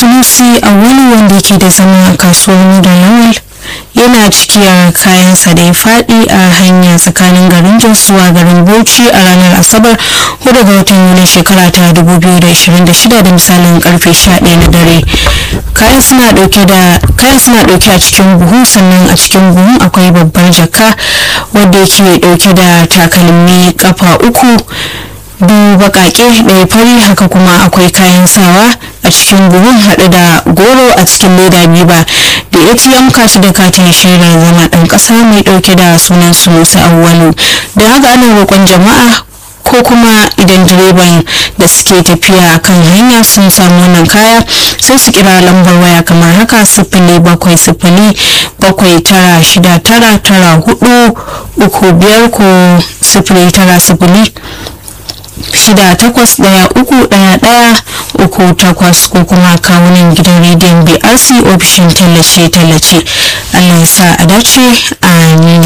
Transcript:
sunusi a wani wanda yake da zama a kasuwar da lawal yana cikiyar kayansa da ya faɗi a hanya tsakanin garin jos zuwa garin bauchi a ranar asabar 4 ga watan yuli shekara ta 2026 da misalin karfe 11 na dare kayan suna dauke da kayan suna dauke a cikin buhu sannan a cikin buhun akwai babbar jaka wadda yake dauke da takalmi kafa uku biyu bakake ɗaya fari haka kuma akwai kayan sawa a cikin buhun haɗe da goro a cikin leda biyu ba da atm kashi da katin shaidar zama ɗan ƙasa mai ɗauke da sunan su musa awwalu da haka ana roƙon jama'a ko kuma idan direban da suke tafiya kan hanya sun samu wannan kaya sai su kira lambar waya kamar haka sifili bakwai sifili bakwai tara shida tara tara hudu uku biyar ko sifili tara sifili shida takwas daya uku daya daya uku takwas ko kuma kawunan gidan rediyon brc ofishin tallace-tallace allah ya sa a dace amin